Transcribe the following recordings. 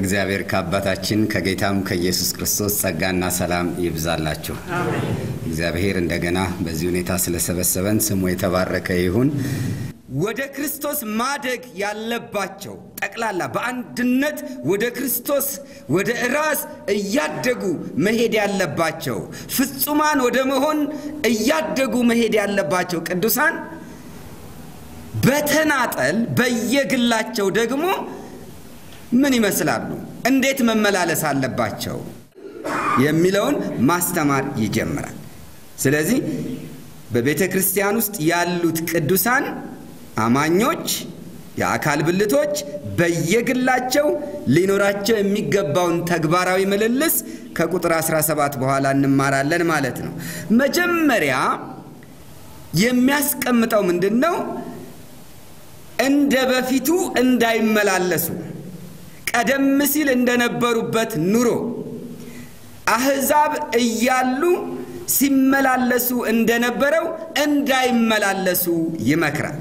ከእግዚአብሔር ከአባታችን ከጌታም ከኢየሱስ ክርስቶስ ጸጋና ሰላም ይብዛላችሁ። እግዚአብሔር እንደገና በዚህ ሁኔታ ስለሰበሰበን ስሙ የተባረከ ይሁን። ወደ ክርስቶስ ማደግ ያለባቸው ጠቅላላ በአንድነት ወደ ክርስቶስ ወደ ራስ እያደጉ መሄድ ያለባቸው ፍጹማን ወደ መሆን እያደጉ መሄድ ያለባቸው ቅዱሳን በተናጠል በየግላቸው ደግሞ ምን ይመስላሉ? እንዴት መመላለስ አለባቸው? የሚለውን ማስተማር ይጀምራል። ስለዚህ በቤተ ክርስቲያን ውስጥ ያሉት ቅዱሳን አማኞች፣ የአካል ብልቶች በየግላቸው ሊኖራቸው የሚገባውን ተግባራዊ ምልልስ ከቁጥር 17 በኋላ እንማራለን ማለት ነው። መጀመሪያ የሚያስቀምጠው ምንድን ነው? እንደ በፊቱ እንዳይመላለሱ ቀደም ሲል እንደነበሩበት ኑሮ አሕዛብ እያሉ ሲመላለሱ እንደነበረው እንዳይመላለሱ ይመክራል።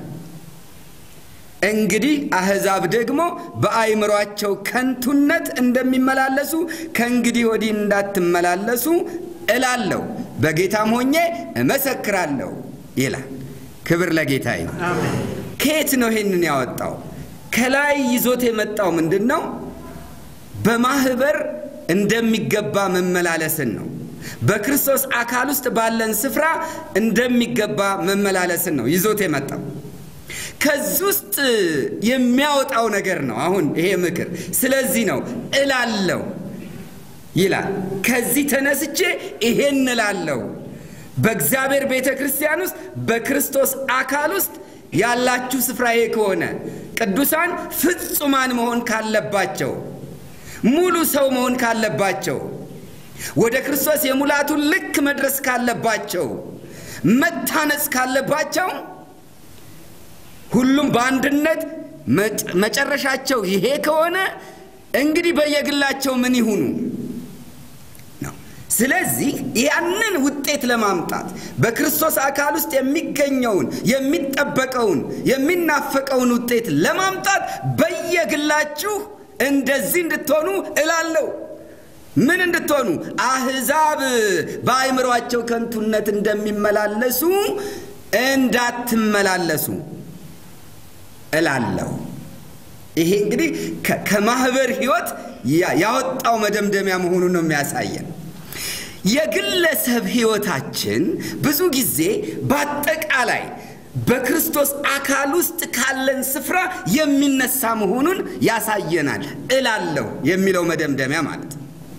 እንግዲህ አሕዛብ ደግሞ በአይምሯቸው ከንቱነት እንደሚመላለሱ ከእንግዲህ ወዲህ እንዳትመላለሱ እላለሁ፣ በጌታም ሆኜ እመሰክራለሁ ይላል። ክብር ለጌታ ይሁን። ከየት ነው ይሄንን ያወጣው? ከላይ ይዞት የመጣው ምንድን ነው? በማህበር እንደሚገባ መመላለስን ነው። በክርስቶስ አካል ውስጥ ባለን ስፍራ እንደሚገባ መመላለስን ነው ይዞት የመጣው። ከዚህ ውስጥ የሚያወጣው ነገር ነው አሁን ይሄ ምክር። ስለዚህ ነው እላለሁ ይላል። ከዚህ ተነስቼ ይሄን እላለሁ። በእግዚአብሔር ቤተ ክርስቲያን ውስጥ በክርስቶስ አካል ውስጥ ያላችሁ ስፍራ ይሄ ከሆነ ቅዱሳን ፍጹማን መሆን ካለባቸው ሙሉ ሰው መሆን ካለባቸው ወደ ክርስቶስ የሙላቱን ልክ መድረስ ካለባቸው መታነጽ ካለባቸው ሁሉም በአንድነት መጨረሻቸው ይሄ ከሆነ እንግዲህ በየግላቸው ምን ይሁኑ ነው። ስለዚህ ያንን ውጤት ለማምጣት በክርስቶስ አካል ውስጥ የሚገኘውን የሚጠበቀውን የሚናፈቀውን ውጤት ለማምጣት በየግላችሁ እንደዚህ እንድትሆኑ እላለሁ። ምን እንድትሆኑ? አሕዛብ በአእምሯቸው ከንቱነት እንደሚመላለሱ እንዳትመላለሱ እላለሁ። ይሄ እንግዲህ ከማህበር ህይወት ያወጣው መደምደሚያ መሆኑን ነው የሚያሳየን። የግለሰብ ህይወታችን ብዙ ጊዜ በአጠቃላይ በክርስቶስ አካል ውስጥ ካለን ስፍራ የሚነሳ መሆኑን ያሳየናል። እላለሁ የሚለው መደምደሚያ ማለት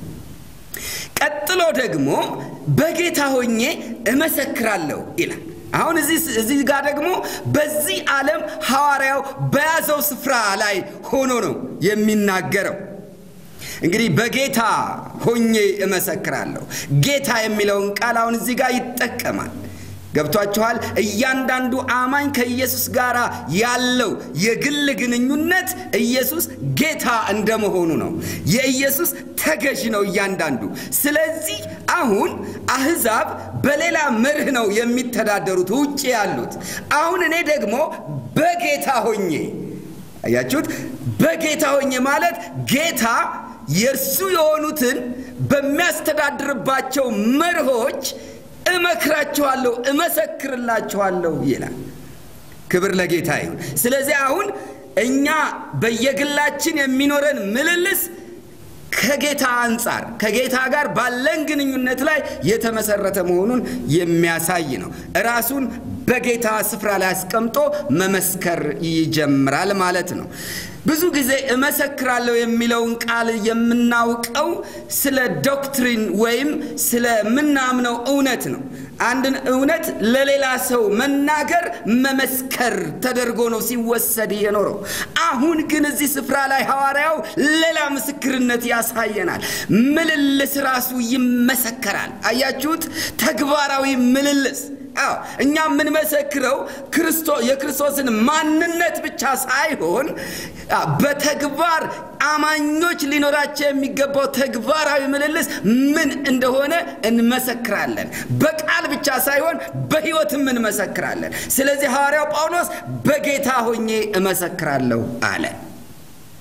ቀጥሎ ደግሞ በጌታ ሆኜ እመሰክራለሁ ይላል። አሁን እዚህ ጋር ደግሞ በዚህ ዓለም ሐዋርያው በያዘው ስፍራ ላይ ሆኖ ነው የሚናገረው። እንግዲህ በጌታ ሆኜ እመሰክራለሁ። ጌታ የሚለውን ቃል አሁን እዚህ ጋር ይጠቀማል። ገብቷችኋል? እያንዳንዱ አማኝ ከኢየሱስ ጋር ያለው የግል ግንኙነት ኢየሱስ ጌታ እንደመሆኑ ነው። የኢየሱስ ተገዥ ነው እያንዳንዱ። ስለዚህ አሁን አሕዛብ በሌላ መርህ ነው የሚተዳደሩት ውጭ ያሉት። አሁን እኔ ደግሞ በጌታ ሆኜ አያችሁት? በጌታ ሆኜ ማለት ጌታ የእርሱ የሆኑትን በሚያስተዳድርባቸው መርሆች እመክራችኋለሁ፣ እመሰክርላችኋለሁ ይላል። ክብር ለጌታ ይሁን። ስለዚህ አሁን እኛ በየግላችን የሚኖረን ምልልስ ከጌታ አንጻር ከጌታ ጋር ባለን ግንኙነት ላይ የተመሰረተ መሆኑን የሚያሳይ ነው። ራሱን በጌታ ስፍራ ላይ አስቀምጦ መመስከር ይጀምራል ማለት ነው። ብዙ ጊዜ እመሰክራለሁ የሚለውን ቃል የምናውቀው ስለ ዶክትሪን ወይም ስለምናምነው እውነት ነው። አንድን እውነት ለሌላ ሰው መናገር መመስከር ተደርጎ ነው ሲወሰድ የኖረው። አሁን ግን እዚህ ስፍራ ላይ ሐዋርያው ሌላ ምስክርነት ያሳየናል። ምልልስ ራሱ ይመሰከራል። አያችሁት? ተግባራዊ ምልልስ አዎ እኛ የምንመሰክረው የክርስቶስን ማንነት ብቻ ሳይሆን በተግባር አማኞች ሊኖራቸው የሚገባው ተግባራዊ ምልልስ ምን እንደሆነ እንመሰክራለን። በቃል ብቻ ሳይሆን በሕይወትም እንመሰክራለን። ስለዚህ ሐዋርያው ጳውሎስ በጌታ ሆኜ እመሰክራለሁ አለ።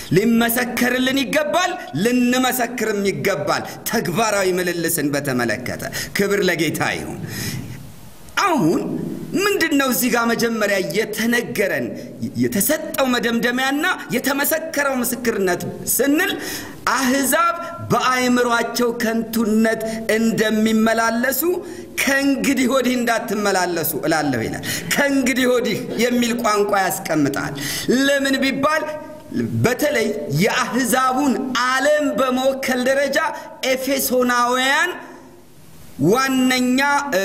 ሊመሰከርልን ይገባል፣ ልንመሰክርም ይገባል። ተግባራዊ ምልልስን በተመለከተ ክብር ለጌታ ይሁን። አሁን ምንድን ነው እዚህ ጋር መጀመሪያ የተነገረን የተሰጠው መደምደሚያና የተመሰከረው ምስክርነት ስንል አሕዛብ በአእምሯቸው ከንቱነት እንደሚመላለሱ ከእንግዲህ ወዲህ እንዳትመላለሱ እላለሁ ይላል። ከእንግዲህ ወዲህ የሚል ቋንቋ ያስቀምጣል። ለምን ቢባል በተለይ የአሕዛቡን ዓለም በመወከል ደረጃ ኤፌሶናውያን ዋነኛ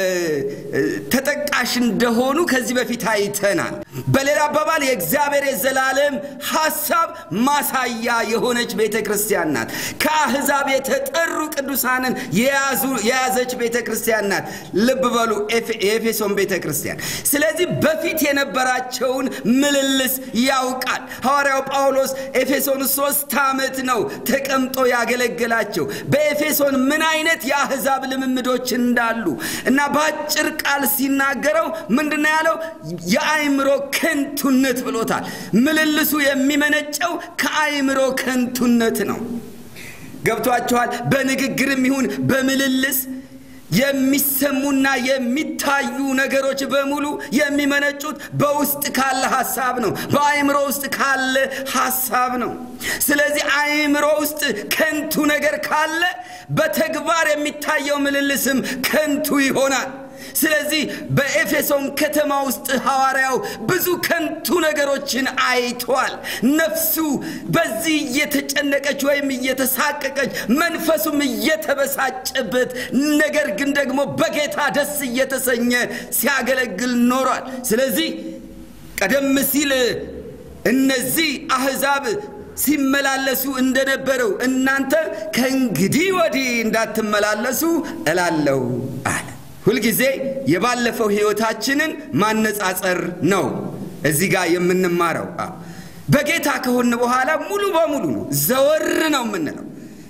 ተጠቃሽ እንደሆኑ ከዚህ በፊት አይተናል። በሌላ አባባል የእግዚአብሔር የዘላለም ሐሳብ ማሳያ የሆነች ቤተ ክርስቲያን ናት። ከአሕዛብ የተጠሩ ቅዱሳንን የያዘች ቤተ ክርስቲያን ናት። ልብ በሉ የኤፌሶን ቤተ ክርስቲያን። ስለዚህ በፊት የነበራቸውን ምልልስ ያውቃል። ሐዋርያው ጳውሎስ ኤፌሶን ሶስት ዓመት ነው ተቀምጦ ያገለገላቸው። በኤፌሶን ምን አይነት የአሕዛብ ልምምዶች እንዳሉ እና በአጭር ቃል ሲናገረው ምንድን ነው ያለው? የአእምሮ ከንቱነት ብሎታል። ምልልሱ የሚመነጨው ከአእምሮ ከንቱነት ነው። ገብቷችኋል? በንግግርም ይሁን በምልልስ የሚሰሙና የሚታዩ ነገሮች በሙሉ የሚመነጩት በውስጥ ካለ ሐሳብ ነው። በአእምሮ ውስጥ ካለ ሐሳብ ነው። ስለዚህ አእምሮ ውስጥ ከንቱ ነገር ካለ በተግባር የሚታየው ምልልስም ከንቱ ይሆናል። ስለዚህ በኤፌሶን ከተማ ውስጥ ሐዋርያው ብዙ ከንቱ ነገሮችን አይቷል። ነፍሱ በዚህ እየተጨነቀች ወይም እየተሳቀቀች፣ መንፈሱም እየተበሳጨበት፣ ነገር ግን ደግሞ በጌታ ደስ እየተሰኘ ሲያገለግል ኖሯል። ስለዚህ ቀደም ሲል እነዚህ አሕዛብ ሲመላለሱ እንደነበረው እናንተ ከእንግዲህ ወዲህ እንዳትመላለሱ እላለሁ አለ። ሁልጊዜ የባለፈው ሕይወታችንን ማነጻጸር ነው እዚህ ጋር የምንማረው። በጌታ ከሆን በኋላ ሙሉ በሙሉ ነው ዘወር ነው የምንለው።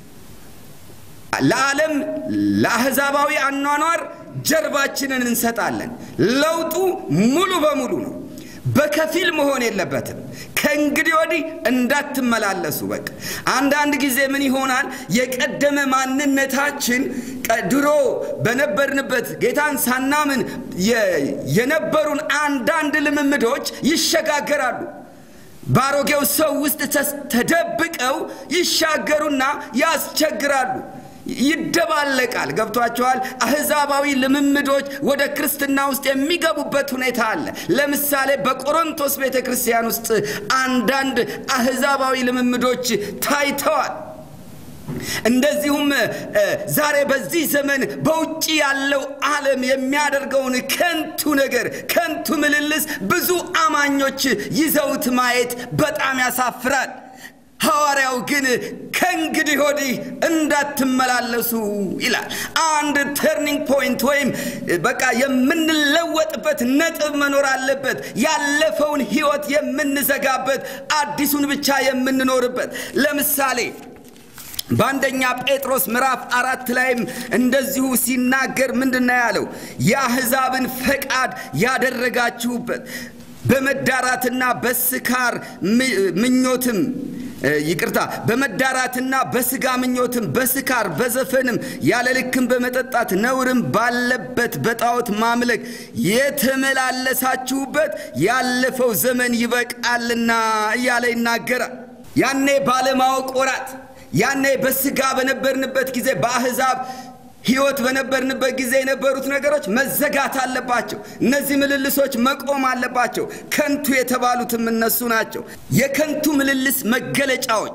ለዓለም ለአሕዛባዊ አኗኗር ጀርባችንን እንሰጣለን። ለውጡ ሙሉ በሙሉ ነው። በከፊል መሆን የለበትም። ከእንግዲህ ወዲህ እንዳትመላለሱ። በቃ አንዳንድ ጊዜ ምን ይሆናል? የቀደመ ማንነታችን ድሮ በነበርንበት ጌታን ሳናምን የነበሩን አንዳንድ ልምምዶች ይሸጋገራሉ። በአሮጌው ሰው ውስጥ ተደብቀው ይሻገሩና ያስቸግራሉ። ይደባለቃል። ገብቷቸዋል። አሕዛባዊ ልምምዶች ወደ ክርስትና ውስጥ የሚገቡበት ሁኔታ አለ። ለምሳሌ በቆሮንቶስ ቤተ ክርስቲያን ውስጥ አንዳንድ አሕዛባዊ ልምምዶች ታይተዋል። እንደዚሁም ዛሬ በዚህ ዘመን በውጭ ያለው ዓለም የሚያደርገውን ከንቱ ነገር ከንቱ ምልልስ ብዙ አማኞች ይዘውት ማየት በጣም ያሳፍራል። ሐዋርያው ግን ከእንግዲህ ወዲህ እንዳትመላለሱ ይላል። አንድ ተርኒንግ ፖይንት ወይም በቃ የምንለወጥበት ነጥብ መኖር አለበት። ያለፈውን ሕይወት የምንዘጋበት፣ አዲሱን ብቻ የምንኖርበት። ለምሳሌ በአንደኛ ጴጥሮስ ምዕራፍ አራት ላይም እንደዚሁ ሲናገር ምንድን ነው ያለው? የአሕዛብን ፈቃድ ያደረጋችሁበት በመዳራትና በስካር ምኞትም ይቅርታ በመዳራትና በስጋ ምኞትም በስካር በዘፈንም ያለ ልክም በመጠጣት ነውርም ባለበት በጣዖት ማምለክ የተመላለሳችሁበት ያለፈው ዘመን ይበቃልና እያለ ይናገራል። ያኔ ባለማወቅ ወራት ያኔ በስጋ በነበርንበት ጊዜ በአሕዛብ ሕይወት በነበርንበት ጊዜ የነበሩት ነገሮች መዘጋት አለባቸው። እነዚህ ምልልሶች መቆም አለባቸው። ከንቱ የተባሉትም እነሱ ናቸው። የከንቱ ምልልስ መገለጫዎች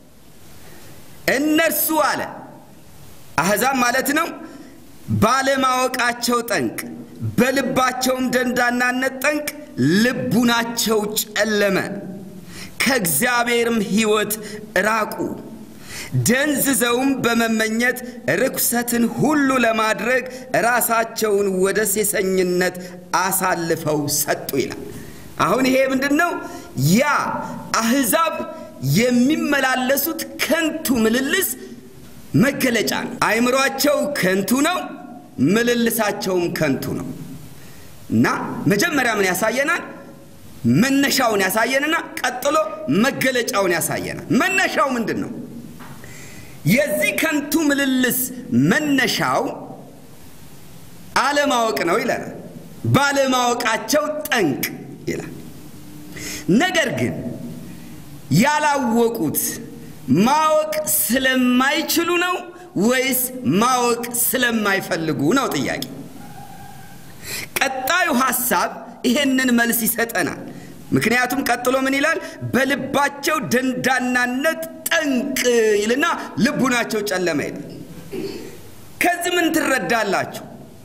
እነርሱ አለ አሕዛብ ማለት ነው። ባለማወቃቸው ጠንቅ፣ በልባቸውም ደንዳናነት ጠንቅ ልቡናቸው ጨለመ፣ ከእግዚአብሔርም ሕይወት ራቁ ደንዝዘውም በመመኘት ርኩሰትን ሁሉ ለማድረግ ራሳቸውን ወደ ሴሰኝነት አሳልፈው ሰጡ ይላል። አሁን ይሄ ምንድን ነው? ያ አሕዛብ የሚመላለሱት ከንቱ ምልልስ መገለጫ ነው። አእምሯቸው ከንቱ ነው፣ ምልልሳቸውም ከንቱ ነው እና መጀመሪያ ምን ያሳየናል? መነሻውን ያሳየንና ቀጥሎ መገለጫውን ያሳየናል። መነሻው ምንድን ነው? የዚህ ከንቱ ምልልስ መነሻው አለማወቅ ነው ይለናል። ባለማወቃቸው ጠንቅ ይላል። ነገር ግን ያላወቁት ማወቅ ስለማይችሉ ነው ወይስ ማወቅ ስለማይፈልጉ ነው ጥያቄ። ቀጣዩ ሐሳብ ይሄንን መልስ ይሰጠናል። ምክንያቱም ቀጥሎ ምን ይላል? በልባቸው ደንዳናነት ጠንቅ ይልና ልቡናቸው ጨለመ ይላል። ከዚህ ምን ትረዳላችሁ?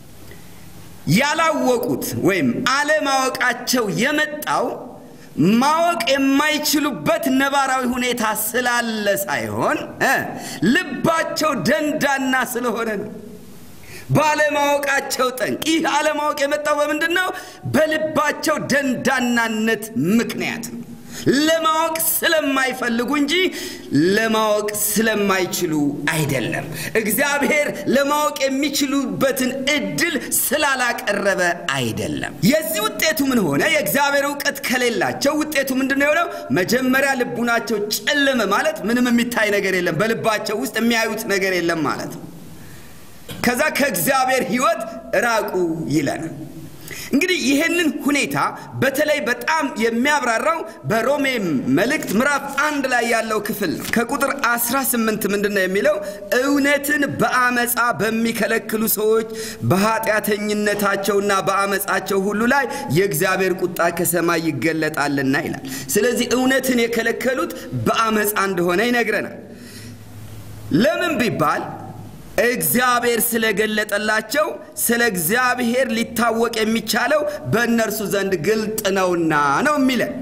ያላወቁት ወይም አለማወቃቸው የመጣው ማወቅ የማይችሉበት ነባራዊ ሁኔታ ስላለ ሳይሆን ልባቸው ደንዳና ስለሆነ ነው። ባለማወቃቸው ጠንቅ። ይህ አለማወቅ የመጣው በምንድን ነው? በልባቸው ደንዳናነት ምክንያት ነው። ለማወቅ ስለማይፈልጉ እንጂ ለማወቅ ስለማይችሉ አይደለም። እግዚአብሔር ለማወቅ የሚችሉበትን እድል ስላላቀረበ አይደለም። የዚህ ውጤቱ ምን ሆነ? የእግዚአብሔር እውቀት ከሌላቸው ውጤቱ ምንድን ነው የሆነው? መጀመሪያ ልቡናቸው ጨለመ ማለት ምንም የሚታይ ነገር የለም፣ በልባቸው ውስጥ የሚያዩት ነገር የለም ማለት ነው። ከዛ ከእግዚአብሔር ሕይወት ራቁ ይለናል። እንግዲህ ይህንን ሁኔታ በተለይ በጣም የሚያብራራው በሮሜ መልእክት ምዕራፍ አንድ ላይ ያለው ክፍል ነው። ከቁጥር 18 ምንድን ነው የሚለው? እውነትን በአመፃ በሚከለክሉ ሰዎች በኃጢአተኝነታቸውና በአመፃቸው ሁሉ ላይ የእግዚአብሔር ቁጣ ከሰማይ ይገለጣልና ይላል። ስለዚህ እውነትን የከለከሉት በአመፃ እንደሆነ ይነግረናል። ለምን ቢባል እግዚአብሔር ስለገለጠላቸው ስለ እግዚአብሔር ሊታወቅ የሚቻለው በእነርሱ ዘንድ ግልጥ ነውና ነው የሚለን።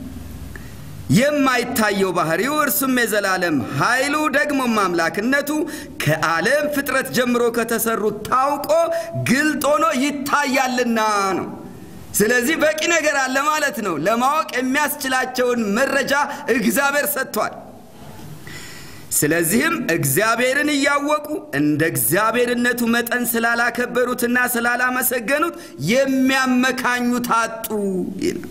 የማይታየው ባህሪው እርሱም የዘላለም ኃይሉ ደግሞም አምላክነቱ ከዓለም ፍጥረት ጀምሮ ከተሰሩት ታውቆ ግልጥ ሆኖ ይታያልና ነው። ስለዚህ በቂ ነገር አለ ማለት ነው። ለማወቅ የሚያስችላቸውን መረጃ እግዚአብሔር ሰጥቷል። ስለዚህም እግዚአብሔርን እያወቁ እንደ እግዚአብሔርነቱ መጠን ስላላከበሩትና ስላላመሰገኑት የሚያመካኙት አጡ ይላል።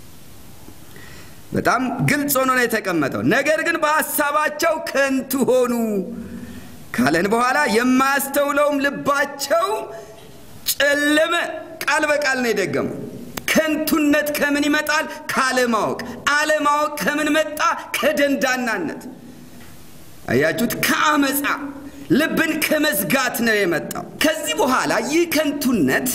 በጣም ግልጽ ሆኖ ነው የተቀመጠው። ነገር ግን በሐሳባቸው ከንቱ ሆኑ ካለን በኋላ የማያስተውለውም ልባቸው ጨለመ። ቃል በቃል ነው የደገመው። ከንቱነት ከምን ይመጣል? ካለማወቅ። አለማወቅ ከምን መጣ? ከደንዳናነት አያችሁት? ከአመፃ ልብን ከመዝጋት ነው የመጣው። ከዚህ በኋላ ይህ ከንቱነት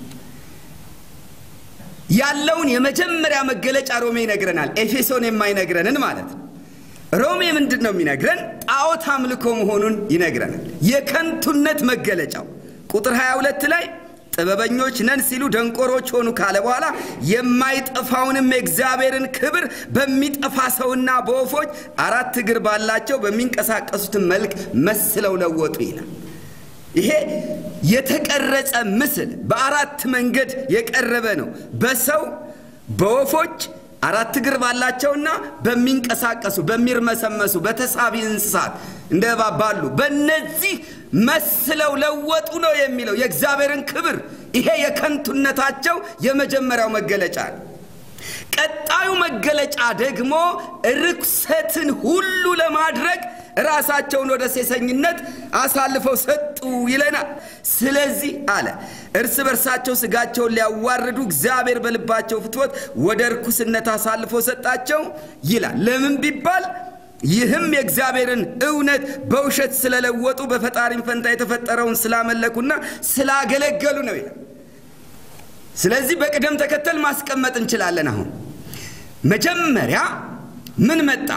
ያለውን የመጀመሪያ መገለጫ ሮሜ ይነግረናል። ኤፌሶን የማይነግረንን ማለት ነው። ሮሜ ምንድን ነው የሚነግረን? ጣዖት አምልኮ መሆኑን ይነግረናል። የከንቱነት መገለጫው ቁጥር 22 ላይ ጥበበኞች ነን ሲሉ ደንቆሮች ሆኑ ካለ በኋላ የማይጠፋውንም የእግዚአብሔርን ክብር በሚጠፋ ሰውና በወፎች አራት እግር ባላቸው በሚንቀሳቀሱትን መልክ መስለው ለወጡ ይላል። ይሄ የተቀረጸ ምስል በአራት መንገድ የቀረበ ነው። በሰው በወፎች አራት እግር ባላቸውና በሚንቀሳቀሱ በሚርመሰመሱ በተሳቢ እንስሳት እንደ እባብ ባሉ በእነዚህ መስለው ለወጡ ነው የሚለው የእግዚአብሔርን ክብር። ይሄ የከንቱነታቸው የመጀመሪያው መገለጫ ነው። ቀጣዩ መገለጫ ደግሞ ርኩሰትን ሁሉ ለማድረግ ራሳቸውን ወደ ሴሰኝነት አሳልፈው ሰጡ ይለናል። ስለዚህ አለ እርስ በርሳቸው ስጋቸውን ሊያዋርዱ እግዚአብሔር በልባቸው ፍትወት ወደ ርኩስነት አሳልፎ ሰጣቸው ይላል። ለምን ቢባል ይህም የእግዚአብሔርን እውነት በውሸት ስለለወጡ በፈጣሪም ፈንታ የተፈጠረውን ስላመለኩና ስላገለገሉ ነው ይላል። ስለዚህ በቅደም ተከተል ማስቀመጥ እንችላለን። አሁን መጀመሪያ ምን መጣ?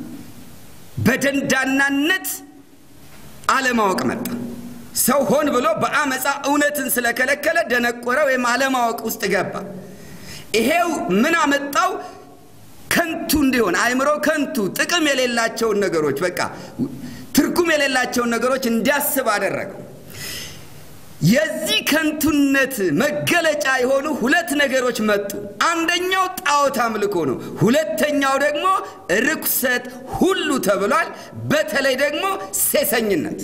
በደንዳናነት አለማወቅ መጣ። ሰው ሆን ብሎ በአመፃ እውነትን ስለከለከለ ደነቆረ ወይም አለማወቅ ውስጥ ገባ። ይሄው ምን አመጣው? ከንቱ እንዲሆን አእምሮ ከንቱ ጥቅም የሌላቸውን ነገሮች በቃ ትርጉም የሌላቸውን ነገሮች እንዲያስብ አደረገው። የዚህ ከንቱነት መገለጫ የሆኑ ሁለት ነገሮች መጡ። አንደኛው ጣዖት አምልኮ ነው። ሁለተኛው ደግሞ ርኩሰት ሁሉ ተብሏል። በተለይ ደግሞ ሴሰኝነት።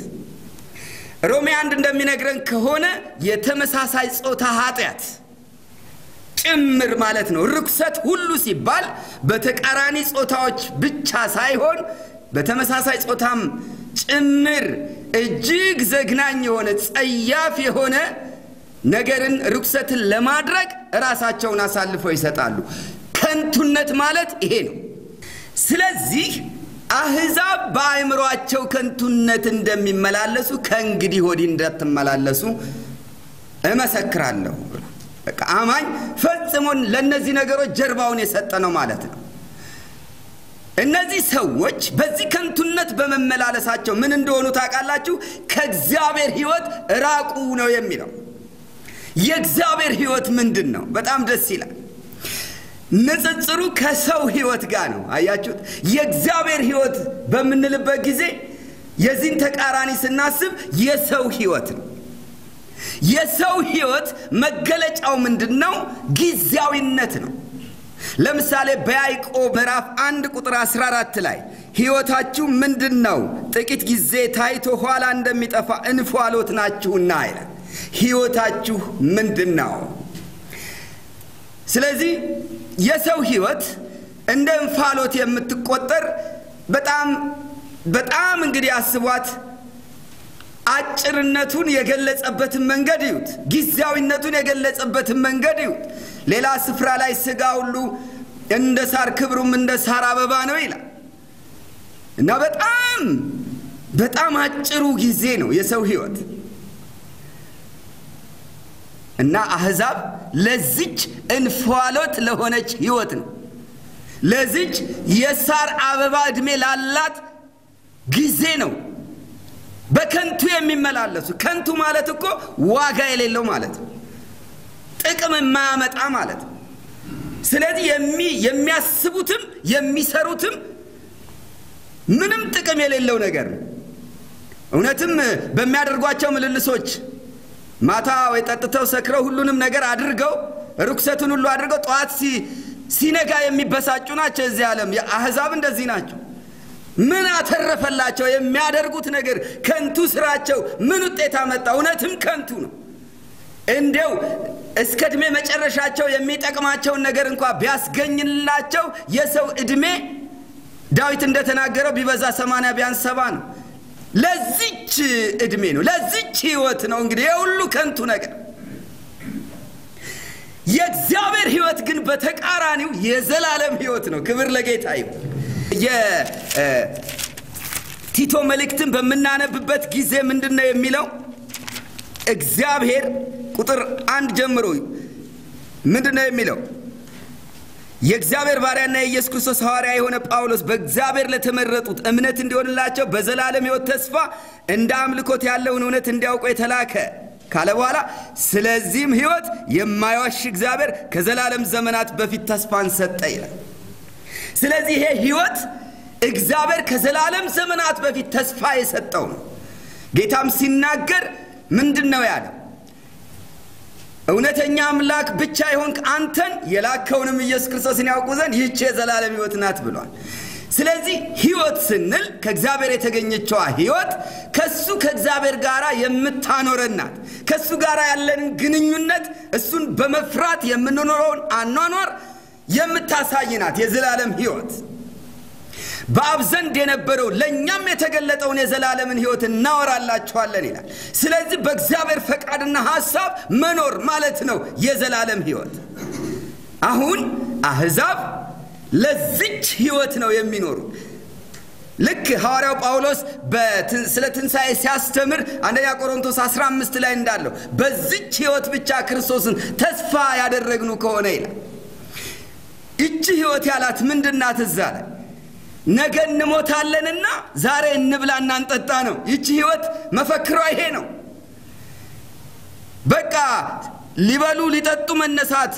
ሮሜ አንድ እንደሚነግረን ከሆነ የተመሳሳይ ጾታ ኃጢአት ጭምር ማለት ነው። ርኩሰት ሁሉ ሲባል በተቃራኒ ጾታዎች ብቻ ሳይሆን በተመሳሳይ ጾታም ጭምር እጅግ ዘግናኝ የሆነ ጸያፍ የሆነ ነገርን ርኩሰትን ለማድረግ ራሳቸውን አሳልፈው ይሰጣሉ። ከንቱነት ማለት ይሄ ነው። ስለዚህ አሕዛብ በአእምሯቸው ከንቱነት እንደሚመላለሱ ከእንግዲህ ወዲህ እንዳትመላለሱ እመሰክራለሁ። በቃ አማኝ ፈጽሞን ለእነዚህ ነገሮች ጀርባውን የሰጠ ነው ማለት ነው። እነዚህ ሰዎች በዚህ ከንቱነት በመመላለሳቸው ምን እንደሆኑ ታውቃላችሁ? ከእግዚአብሔር ሕይወት ራቁ ነው የሚለው። የእግዚአብሔር ሕይወት ምንድን ነው? በጣም ደስ ይላል። ንጽጽሩ ከሰው ሕይወት ጋር ነው። አያችሁት? የእግዚአብሔር ሕይወት በምንልበት ጊዜ የዚህን ተቃራኒ ስናስብ የሰው ሕይወት ነው። የሰው ሕይወት መገለጫው ምንድን ነው? ጊዜያዊነት ነው። ለምሳሌ በያዕቆብ ምዕራፍ አንድ ቁጥር 14 ላይ ሕይወታችሁ ምንድን ነው? ጥቂት ጊዜ ታይቶ ኋላ እንደሚጠፋ እንፋሎት ናችሁና ይላል። ሕይወታችሁ ምንድን ነው? ስለዚህ የሰው ሕይወት እንደ እንፋሎት የምትቆጠር በጣም በጣም እንግዲህ አስቧት። አጭርነቱን የገለጸበትን መንገድ ይዩት። ጊዜያዊነቱን የገለጸበትን መንገድ ይዩት። ሌላ ስፍራ ላይ ሥጋ ሁሉ እንደ ሳር ክብሩም እንደ ሳር አበባ ነው ይላል እና በጣም በጣም አጭሩ ጊዜ ነው የሰው ሕይወት እና አሕዛብ ለዚች እንፋሎት ለሆነች ሕይወት ነው ለዚች የሳር አበባ ዕድሜ ላላት ጊዜ ነው በከንቱ የሚመላለሱ። ከንቱ ማለት እኮ ዋጋ የሌለው ማለት ነው፣ ጥቅም የማያመጣ ማለት ነው። ስለዚህ የሚያስቡትም የሚሰሩትም ምንም ጥቅም የሌለው ነገር ነው። እውነትም በሚያደርጓቸው ምልልሶች ማታ ወይ ጠጥተው ሰክረው ሁሉንም ነገር አድርገው ርኩሰቱን ሁሉ አድርገው ጠዋት ሲነጋ የሚበሳጩ ናቸው። እዚህ ዓለም አሕዛብ እንደዚህ ናቸው። ምን አተረፈላቸው? የሚያደርጉት ነገር ከንቱ ስራቸው ምን ውጤት አመጣ? እውነትም ከንቱ ነው። እንዲያው እስከ ዕድሜ መጨረሻቸው የሚጠቅማቸውን ነገር እንኳ ቢያስገኝላቸው የሰው ዕድሜ ዳዊት እንደተናገረው ቢበዛ ሰማንያ ቢያንስ ሰባ ነው። ለዚች ዕድሜ ነው፣ ለዚች ሕይወት ነው እንግዲህ የሁሉ ከንቱ ነገር። የእግዚአብሔር ሕይወት ግን በተቃራኒው የዘላለም ሕይወት ነው። ክብር ለጌታ ይሁን። የቲቶ መልእክትን በምናነብበት ጊዜ ምንድን ነው የሚለው? እግዚአብሔር ቁጥር አንድ ጀምሮ ምንድን ነው የሚለው? የእግዚአብሔር ባሪያና የኢየሱስ ክርስቶስ ሐዋርያ የሆነ ጳውሎስ በእግዚአብሔር ለተመረጡት እምነት እንዲሆንላቸው በዘላለም ሕይወት ተስፋ እንደ አምልኮት ያለውን እውነት እንዲያውቁ የተላከ ካለ በኋላ ስለዚህም ሕይወት የማይዋሽ እግዚአብሔር ከዘላለም ዘመናት በፊት ተስፋን ሰጠ ይላል። ስለዚህ ይሄ ሕይወት እግዚአብሔር ከዘላለም ዘመናት በፊት ተስፋ የሰጠው ነው። ጌታም ሲናገር ምንድን ነው ያለው? እውነተኛ አምላክ ብቻ የሆንክ አንተን የላከውንም ኢየሱስ ክርስቶስን ያውቁ ዘንድ ይህች የዘላለም ሕይወት ናት ብሏል። ስለዚህ ሕይወት ስንል ከእግዚአብሔር የተገኘችዋ ሕይወት ከሱ ከእግዚአብሔር ጋር የምታኖረን ናት። ከእሱ ጋር ያለንን ግንኙነት እሱን በመፍራት የምንኖረውን አኗኗር የምታሳይ ናት። የዘላለም ሕይወት በአብ ዘንድ የነበረው ለእኛም የተገለጠውን የዘላለምን ሕይወት እናወራላችኋለን ይላል። ስለዚህ በእግዚአብሔር ፈቃድና ሐሳብ መኖር ማለት ነው የዘላለም ሕይወት። አሁን አሕዛብ ለዚች ሕይወት ነው የሚኖሩ። ልክ ሐዋርያው ጳውሎስ ስለ ትንሣኤ ሲያስተምር አንደኛ ቆሮንቶስ 15 ላይ እንዳለው በዚች ሕይወት ብቻ ክርስቶስን ተስፋ ያደረግኑ ከሆነ ይላል። ይቺ ሕይወት ያላት ምንድናት? እዛ ላይ ነገ እንሞታለንና ዛሬ እንብላና እንጠጣ ነው። ይቺ ሕይወት መፈክሯ ይሄ ነው። በቃ ሊበሉ ሊጠጡ መነሳት፣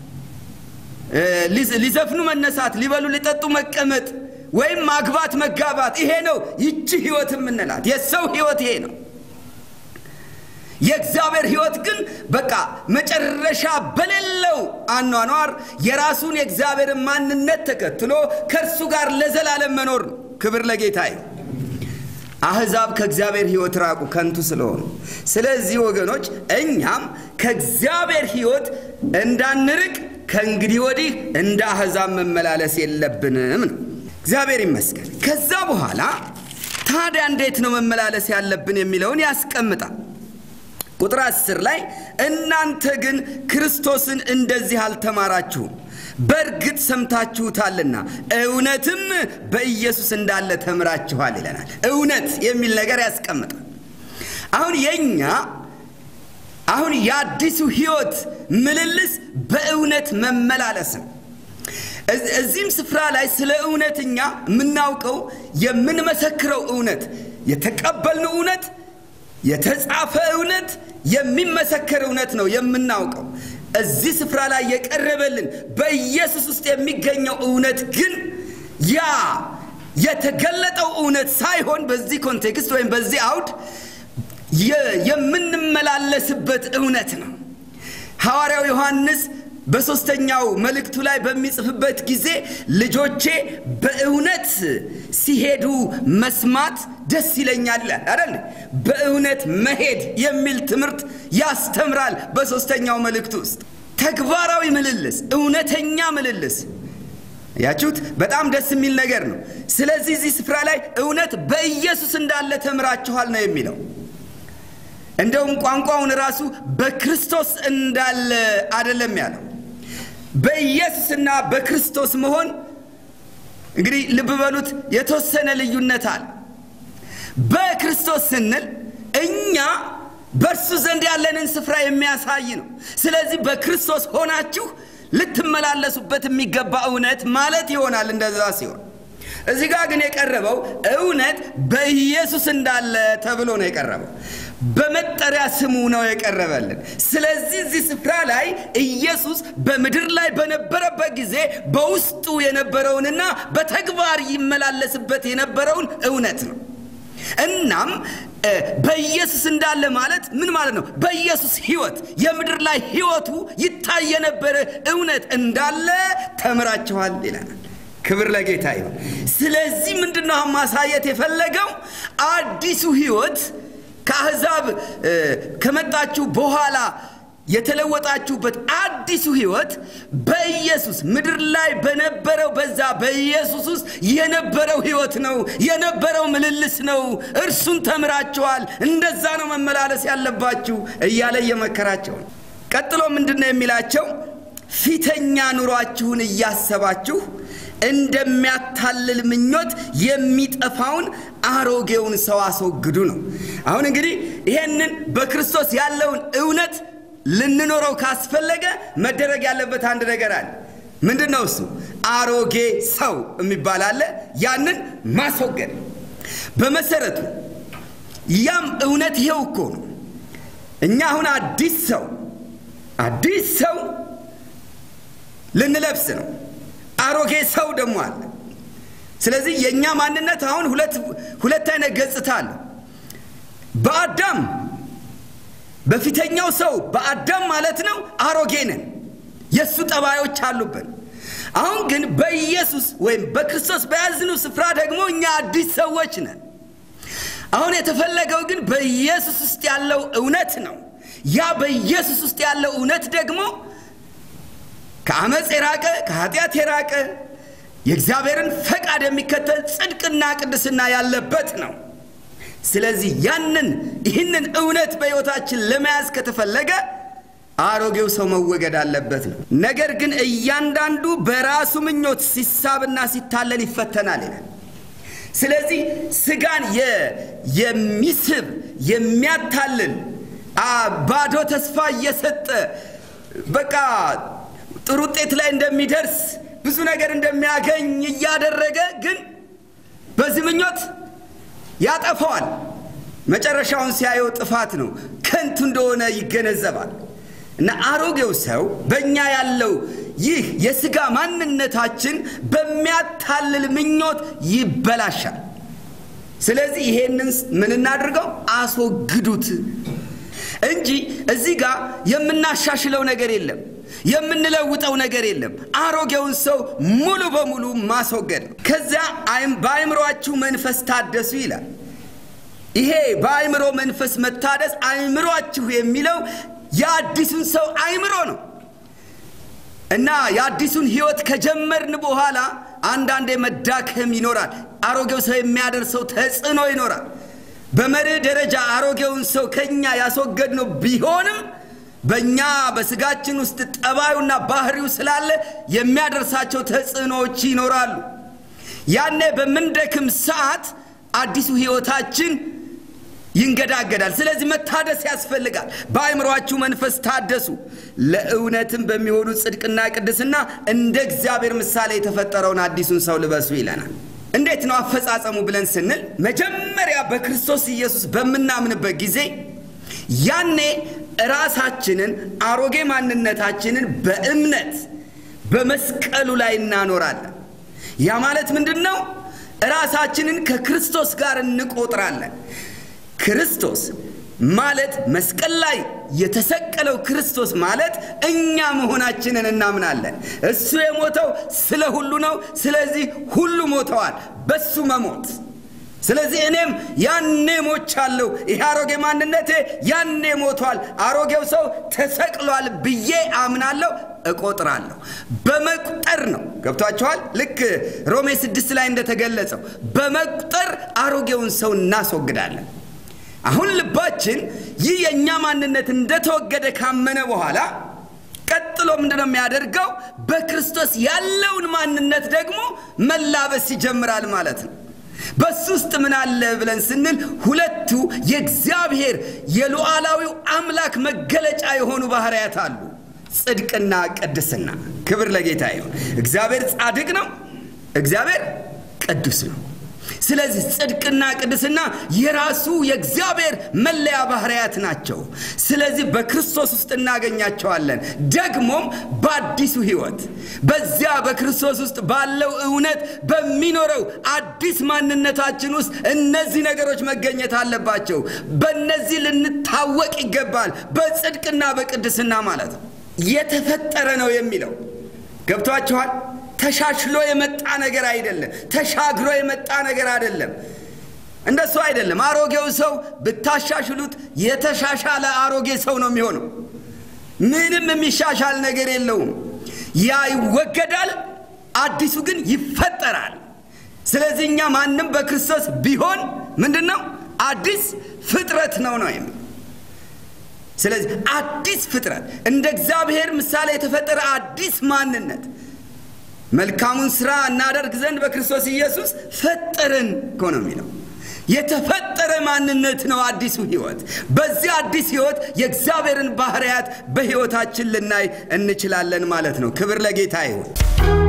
ሊዘፍኑ መነሳት፣ ሊበሉ ሊጠጡ መቀመጥ ወይም ማግባት መጋባት፣ ይሄ ነው ይቺ ሕይወት የምንላት። የሰው ሕይወት ይሄ ነው። የእግዚአብሔር ሕይወት ግን በቃ መጨረሻ በሌለው አኗኗር የራሱን የእግዚአብሔርን ማንነት ተከትሎ ከእርሱ ጋር ለዘላለም መኖር ነው። ክብር ለጌታ ይሁን። አሕዛብ ከእግዚአብሔር ሕይወት ራቁ ከንቱ ስለሆኑ። ስለዚህ ወገኖች እኛም ከእግዚአብሔር ሕይወት እንዳንርቅ ከእንግዲህ ወዲህ እንደ አሕዛብ መመላለስ የለብንም ነው። እግዚአብሔር ይመስገን። ከዛ በኋላ ታዲያ እንዴት ነው መመላለስ ያለብን የሚለውን ያስቀምጣል። ቁጥር አስር ላይ እናንተ ግን ክርስቶስን እንደዚህ አልተማራችሁም፣ በእርግጥ ሰምታችሁታልና እውነትም በኢየሱስ እንዳለ ተምራችኋል ይለናል። እውነት የሚል ነገር ያስቀምጣል። አሁን የኛ አሁን የአዲሱ ሕይወት ምልልስ በእውነት መመላለስ ነው። እዚህም ስፍራ ላይ ስለ እውነት እኛ የምናውቀው የምንመሰክረው እውነት፣ የተቀበልነው እውነት፣ የተጻፈ እውነት፣ የሚመሰከር እውነት ነው የምናውቀው። እዚህ ስፍራ ላይ የቀረበልን በኢየሱስ ውስጥ የሚገኘው እውነት ግን ያ የተገለጠው እውነት ሳይሆን በዚህ ኮንቴክስት ወይም በዚህ አውድ የምንመላለስበት እውነት ነው። ሐዋርያው ዮሐንስ በሦስተኛው መልእክቱ ላይ በሚጽፍበት ጊዜ ልጆቼ በእውነት ሲሄዱ መስማት ደስ ይለኛል ይላል አይደል? በእውነት መሄድ የሚል ትምህርት ያስተምራል። በሦስተኛው መልእክቱ ውስጥ ተግባራዊ ምልልስ፣ እውነተኛ ምልልስ ያችሁት በጣም ደስ የሚል ነገር ነው። ስለዚህ እዚህ ስፍራ ላይ እውነት በኢየሱስ እንዳለ ተምራችኋል ነው የሚለው። እንደውም ቋንቋውን ራሱ በክርስቶስ እንዳለ አይደለም ያለው። በኢየሱስና በክርስቶስ መሆን እንግዲህ ልብ በሉት የተወሰነ ልዩነት አለ። በክርስቶስ ስንል እኛ በእርሱ ዘንድ ያለንን ስፍራ የሚያሳይ ነው። ስለዚህ በክርስቶስ ሆናችሁ ልትመላለሱበት የሚገባ እውነት ማለት ይሆናል። እንደዛ ሲሆን እዚህ ጋር ግን የቀረበው እውነት በኢየሱስ እንዳለ ተብሎ ነው የቀረበው። በመጠሪያ ስሙ ነው የቀረበልን። ስለዚህ እዚህ ስፍራ ላይ ኢየሱስ በምድር ላይ በነበረበት ጊዜ በውስጡ የነበረውንና በተግባር ይመላለስበት የነበረውን እውነት ነው። እናም በኢየሱስ እንዳለ ማለት ምን ማለት ነው? በኢየሱስ ሕይወት የምድር ላይ ሕይወቱ ይታይ የነበረ እውነት እንዳለ ተምራችኋል ይለናል። ክብር ለጌታ ይሁን። ስለዚህ ምንድነው ማሳየት የፈለገው አዲሱ ሕይወት ከአሕዛብ ከመጣችሁ በኋላ የተለወጣችሁበት አዲሱ ሕይወት በኢየሱስ ምድር ላይ በነበረው በዛ በኢየሱስ ውስጥ የነበረው ሕይወት ነው፣ የነበረው ምልልስ ነው። እርሱን ተምራችኋል። እንደዛ ነው መመላለስ ያለባችሁ እያለ እየመከራቸው ነው። ቀጥሎ ምንድን ነው የሚላቸው? ፊተኛ ኑሯችሁን እያሰባችሁ እንደሚያታልል ምኞት የሚጠፋውን አሮጌውን ሰው አስወግዱ ነው። አሁን እንግዲህ ይሄንን በክርስቶስ ያለውን እውነት ልንኖረው ካስፈለገ መደረግ ያለበት አንድ ነገር አለ። ምንድን ነው እሱ? አሮጌ ሰው የሚባል አለ። ያንን ማስወገድ በመሰረቱ ያም እውነት ይሄው እኮ ነው። እኛ አሁን አዲስ ሰው አዲስ ሰው ልንለብስ ነው። አሮጌ ሰው ደግሞ አለ። ስለዚህ የእኛ ማንነት አሁን ሁለት ሁለት አይነት ገጽታ አለ። በአዳም በፊተኛው ሰው በአዳም ማለት ነው አሮጌ ነን፣ የእሱ ጠባዮች አሉብን። አሁን ግን በኢየሱስ ወይም በክርስቶስ በያዝኑ ስፍራ ደግሞ እኛ አዲስ ሰዎች ነን። አሁን የተፈለገው ግን በኢየሱስ ውስጥ ያለው እውነት ነው። ያ በኢየሱስ ውስጥ ያለው እውነት ደግሞ ከአመፅ የራቀ ከኃጢአት የራቀ የእግዚአብሔርን ፈቃድ የሚከተል ጽድቅና ቅድስና ያለበት ነው። ስለዚህ ያንን ይህንን እውነት በሕይወታችን ለመያዝ ከተፈለገ አሮጌው ሰው መወገድ አለበት ነው። ነገር ግን እያንዳንዱ በራሱ ምኞት ሲሳብና ሲታለል ይፈተናል ይላል። ስለዚህ ስጋን የሚስብ የሚያታልል ባዶ ተስፋ እየሰጠ በቃ ጥሩ ውጤት ላይ እንደሚደርስ ብዙ ነገር እንደሚያገኝ እያደረገ ግን በዚህ ምኞት ያጠፋዋል። መጨረሻውን ሲያየው ጥፋት ነው፣ ከንቱ እንደሆነ ይገነዘባል። እና አሮጌው ሰው በእኛ ያለው ይህ የሥጋ ማንነታችን በሚያታልል ምኞት ይበላሻል። ስለዚህ ይሄንን ምን እናድርገው? አስወግዱት እንጂ እዚህ ጋር የምናሻሽለው ነገር የለም፣ የምንለውጠው ነገር የለም። አሮጌውን ሰው ሙሉ በሙሉ ማስወገድ ነው። ከዚያ በአእምሯችሁ መንፈስ ታደሱ ይላል። ይሄ በአእምሮ መንፈስ መታደስ አእምሯችሁ የሚለው የአዲሱን ሰው አእምሮ ነው። እና የአዲሱን ህይወት ከጀመርን በኋላ አንዳንዴ መዳከም ይኖራል። አሮጌው ሰው የሚያደርሰው ተጽዕኖ ይኖራል። በመርህ ደረጃ አሮጌውን ሰው ከኛ ያስወገድነው ቢሆንም በእኛ በስጋችን ውስጥ ጠባዩና ባህሪው ስላለ የሚያደርሳቸው ተጽዕኖዎች ይኖራሉ። ያኔ በምንደክም ሰዓት አዲሱ ህይወታችን ይንገዳገዳል። ስለዚህ መታደስ ያስፈልጋል። በአእምሯችሁ መንፈስ ታደሱ፣ ለእውነትም በሚሆኑ ጽድቅና ቅድስና እንደ እግዚአብሔር ምሳሌ የተፈጠረውን አዲሱን ሰው ልበሱ ይለናል። እንዴት ነው አፈጻጸሙ ብለን ስንል መጀመሪያ በክርስቶስ ኢየሱስ በምናምንበት ጊዜ ያኔ ራሳችንን አሮጌ ማንነታችንን በእምነት በመስቀሉ ላይ እናኖራለን። ያ ማለት ምንድን ነው? ራሳችንን ከክርስቶስ ጋር እንቆጥራለን። ክርስቶስ ማለት መስቀል ላይ የተሰቀለው ክርስቶስ ማለት እኛ መሆናችንን እናምናለን። እሱ የሞተው ስለ ሁሉ ነው። ስለዚህ ሁሉ ሞተዋል በሱ መሞት። ስለዚህ እኔም ያኔ ሞቻለሁ። ይሄ አሮጌ ማንነቴ ያኔ ሞቷል፣ አሮጌው ሰው ተሰቅሏል ብዬ አምናለሁ፣ እቆጥራለሁ። በመቁጠር ነው። ገብቷችኋል? ልክ ሮሜ ስድስት ላይ እንደተገለጸው በመቁጠር አሮጌውን ሰው እናስወግዳለን። አሁን ልባችን ይህ የእኛ ማንነት እንደተወገደ ካመነ በኋላ ቀጥሎ ምንድነው የሚያደርገው? በክርስቶስ ያለውን ማንነት ደግሞ መላበስ ይጀምራል ማለት ነው። በሱ ውስጥ ምን አለ ብለን ስንል ሁለቱ የእግዚአብሔር የሉዓላዊው አምላክ መገለጫ የሆኑ ባህርያት አሉ፣ ጽድቅና ቅድስና። ክብር ለጌታ ይሁን። እግዚአብሔር ጻድቅ ነው፣ እግዚአብሔር ቅዱስ ነው። ስለዚህ ጽድቅና ቅድስና የራሱ የእግዚአብሔር መለያ ባህርያት ናቸው። ስለዚህ በክርስቶስ ውስጥ እናገኛቸዋለን። ደግሞም በአዲሱ ሕይወት በዚያ በክርስቶስ ውስጥ ባለው እውነት በሚኖረው አዲስ ማንነታችን ውስጥ እነዚህ ነገሮች መገኘት አለባቸው። በእነዚህ ልንታወቅ ይገባል። በጽድቅና በቅድስና ማለት ነው። የተፈጠረ ነው የሚለው ገብቷችኋል? ተሻሽሎ የመጣ ነገር አይደለም። ተሻግሮ የመጣ ነገር አይደለም። እንደሱ አይደለም። አሮጌው ሰው ብታሻሽሉት የተሻሻለ አሮጌ ሰው ነው የሚሆነው። ምንም የሚሻሻል ነገር የለውም። ያ ይወገዳል፣ አዲሱ ግን ይፈጠራል። ስለዚህ እኛ ማንም በክርስቶስ ቢሆን ምንድን ነው? አዲስ ፍጥረት ነው ነው የሚል ስለዚህ አዲስ ፍጥረት እንደ እግዚአብሔር ምሳሌ የተፈጠረ አዲስ ማንነት መልካሙን ስራ እናደርግ ዘንድ በክርስቶስ ኢየሱስ ፈጠረን እኮ ነው የሚለው። የተፈጠረ ማንነት ነው አዲሱ ህይወት። በዚህ አዲስ ህይወት የእግዚአብሔርን ባህርያት በህይወታችን ልናይ እንችላለን ማለት ነው። ክብር ለጌታ ይሁን።